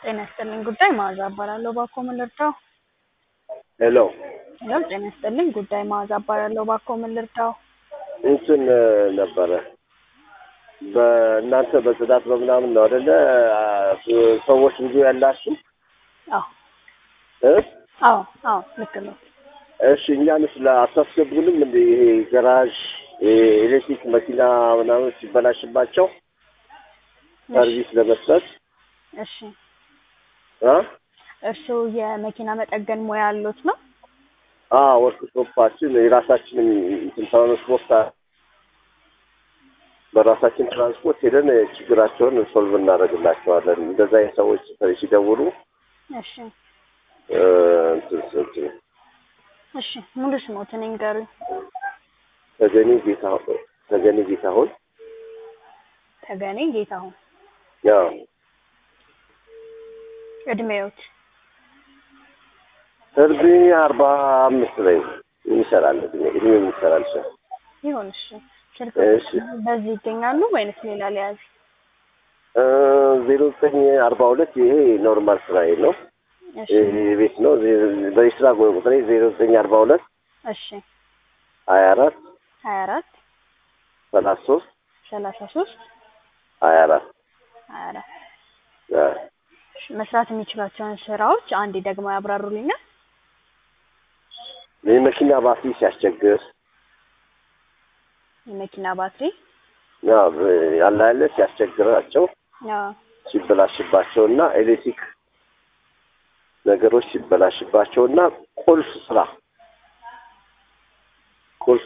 ጤና ይስጥልኝ ጉዳይ መዓዛ እባላለሁ። እባክዎ ምን ልርዳው? ሄሎ ሄሎ ጤና ይስጥልኝ ጉዳይ መዓዛ እባላለሁ። እባክዎ ምን ልርዳው? እንትን ነበረ በእናንተ በጽዳት በምናምን ነው አይደለ? ሰዎች ብዙ ያላችሁ አዎ እ አዎ አዎ ልክ ነው። እሺ እኛንስ አታስገቡንም እንደ ይሄ ገራዥ ኤሌክትሪክ መኪና ምናምን ሲበላሽባቸው ሰርቪስ ለመስጠት እሺ አ እርስዎ የመኪና መጠገን ሙያ አሎት ነው? አዎ ወርክሾፓችን የራሳችንን እንትን ትራንስፖርት አ- በራሳችን ትራንስፖርት ሄደን ችግራቸውን ሶልቭ እናደርግላቸዋለን። እንደዛ አይነት ሰዎች ሲደውሉ እሺ እ፣ እንትን እንትን እሺ ሙሉ ስሞትን ይንገሩኝ። ተገኒ ጌታሁን ተገኒ ጌታሁን ተገኔ ጌታሁን። ያው እድሜዎት? እድሜ አርባ አምስት ላይ ይሰራል እድሜ እድሜ ይሰራል ሰው ይሁን እሺ። ስልክ እሺ በዚህ ይገኛሉ ወይንስ ሌላ ሊያዝ? ዜሮ ዘጠኝ አርባ ሁለት ይሄ ኖርማል ስራዬ ነው። እሺ ይሄ ቤት ነው። በስራ ቁጥሬ ዜሮ ዘጠኝ አርባ ሁለት እሺ ሀያ አራት ሀያ አራት ሰላሳ ሶስት ሰላሳ ሶስት ሀያ አራት ሀያ አራት እሺ፣ መስራት የሚችሏቸውን ስራዎች አንዴ ደግሞ ያብራሩልኛል። የመኪና ባትሪ ሲያስቸግር የመኪና ባትሪ ያው ያለ ያለ ሲያስቸግራቸው አዎ ሲበላሽባቸው እና ኤሌክትሪክ ነገሮች ሲበላሽባቸው እና ቁልፍ ስራ ቁልፍ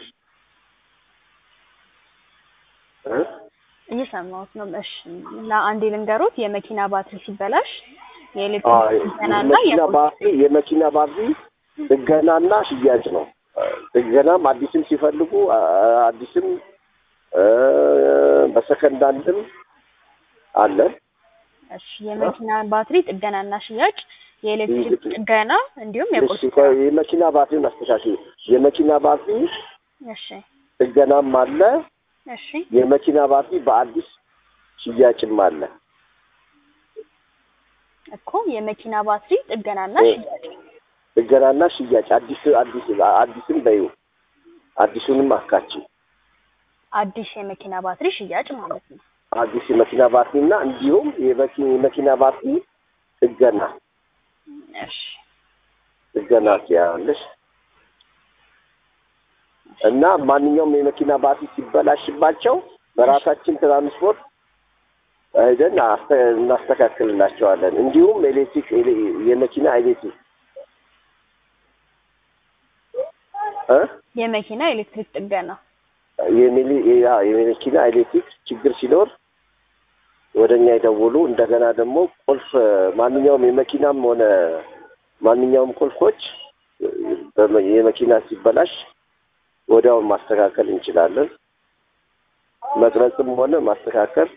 እ? እየሰማሁት ነው። እሺ ለአንዴ ልንገሩት። የመኪና ባትሪ ሲበላሽ አዎ፣ የኤሌክትሪክ ጥገናና የመኪና የቁልፍ ባትሪ የመኪና ባትሪ ጥገናና ሽያጭ ነው። ጥገናም አዲስም ሲፈልጉ አ- አዲስም እ፣ በሰከንድ አንድም አለ። እሺ የመኪና ባትሪ ጥገናና ሽያጭ፣ የኤሌክትሪክ ጥገና እንዲሁም የቁልፍ እሺ፣ ቆይ የመኪና ባትሪውን አስተካክል። የመኪና ባትሪ እሺ ጥገናም አለ። እሺ የመኪና ባትሪ በአዲስ ሽያጭም አለ። እኮ የመኪና ባትሪ ጥገናና እ። ሽያጭ ጥገናና ሽያጭ አዲስ አዲስ አዲስም በዩ አዲሱንም አካች አዲስ የመኪና ባትሪ ሽያጭ ማለት ነው። አዲስ የመኪና ባትሪ እና እንዲሁም የመኪ- የመኪና ባትሪ ጥገና እሺ ጥገና ትያለሽ እና ማንኛውም የመኪና ባትሪ ሲበላሽባቸው በራሳችን ትራንስፖርት ሄደን አስተ- እናስተካክልላቸዋለን። እንዲሁም ኤሌክትሪክ ኤሌ- የመኪና ኤሌክትሪክ እ የመኪና ኤሌክትሪክ ጥገና የሚሊ- ያ- የመኪና ኤሌክትሪክ ችግር ሲኖር ወደ እኛ ይደውሉ። እንደገና ደግሞ ቁልፍ ማንኛውም የመኪናም ሆነ ማንኛውም ቁልፎች በመ- የመኪና ሲበላሽ ወዲያው ማስተካከል እንችላለን። መቅረጽም ሆነ ማስተካከል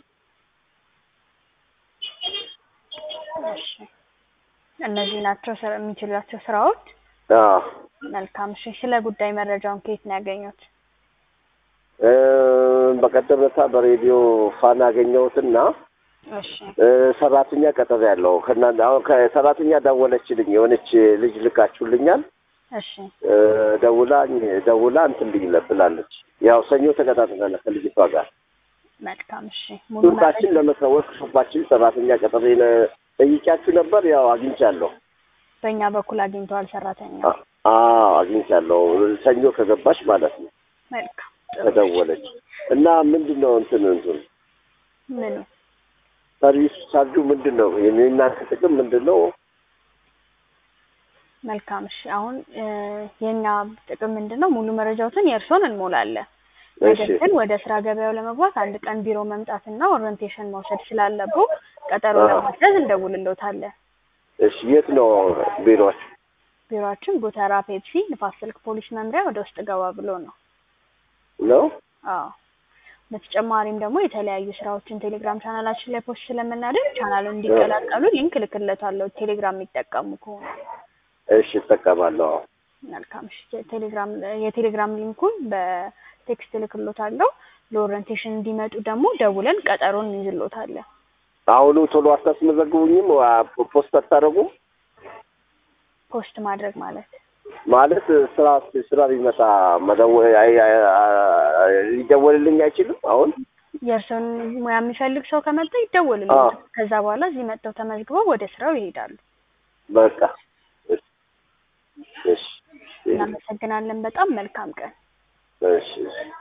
እሺ እነዚህ ናቸው ስራ የሚችሏቸው ስራዎች። አዎ መልካም እሺ። ስለ ጉዳይ መረጃውን ከየት ነው ያገኙት? እ፣ በቀደም ዕለት በሬዲዮ ፋና አገኘሁትና እሺ እ፣ ሰራተኛ ቀጠሮ ያለው ከእናንተ አሁን ከሰራተኛ ደወለችልኝ። የሆነች ልጅ ልካችሁልኛል እሺ እ፣ ደውላ ደውላ እንትን ልኝ ብላለች። ያው ሰኞ ተቀጣጥረናል ከልጅቷ ጋር መልካም እሺ። ሙሉ ሱቃችን መረጃ ለመሰወር ሱቃችን ሰራተኛ ቀጠሮ ጠይቂያችሁ ነበር። ያው አግኝቻለሁ። በእኛ በኩል አግኝተዋል ሰራተኛ። አ- አዎ አግኝቻለሁ። ሰኞ ከገባች ማለት ነው መልካም ጥሩ። ተደወለች እና ምንድን ነው እንትን እንትን ምኑ ሰርቪስ ቻርጁ ምንድን ነው? የእናንተ ጥቅም ምንድን ነው? መልካም እሺ። አሁን እ፣ የኛ ጥቅም ምንድን ነው? ሙሉ መረጃዎትን የእርስዎን እንሞላለን። ነገር እሺ ግን ወደ ስራ ገበያው ለመግባት አንድ ቀን ቢሮ መምጣትና ኦሪንቴሽን መውሰድ ስላለብዎ ቀጠሮ አዎ። ለማስያዝ እንደውልልዎታለን። እሺ የት ነው ቢሮች? ቢሮአችን ጎተራ ፔፕሲ ንፋስ ስልክ ፖሊስ መምሪያ ወደ ውስጥ ገባ ብሎ ነው። ነው አዎ በተጨማሪም ደግሞ የተለያዩ ስራዎችን ቴሌግራም ቻናላችን ላይ ፖስት ስለምናደርግ ቻናሉን እንዲቀላቀሉ ሊንክ እልክለታለሁ ቴሌግራም የሚጠቀሙ ከሆነ። እሺ እጠቀማለሁ። መልካም እሺ። የቴሌግራም የቴሌግራም ሊንኩን በቴክስት እልክሎታለሁ። ለኦሪንቴሽን እንዲመጡ ደግሞ ደውለን ቀጠሮን እንይዝሎታለን። አሁኑ ቶሎ አታስመዘግቡኝም? ዋ- ፖስት አታደርጉም? ፖስት ማድረግ ማለት ማለት ስራ ስራ ቢመጣ መደወል አይ- አይ- አይ- ሊደወልልኝ አይችልም? አሁን የእርስዎን ሙያ የሚፈልግ ሰው ከመጣ ይደወልልዎታል። ከዛ በኋላ እዚህ መጥተው ተመዝግበው ወደ ስራው ይሄዳሉ። በቃ እሺ፣ እሺ፣ እናመሰግናለን። በጣም መልካም ቀን። እሺ፣ እሺ።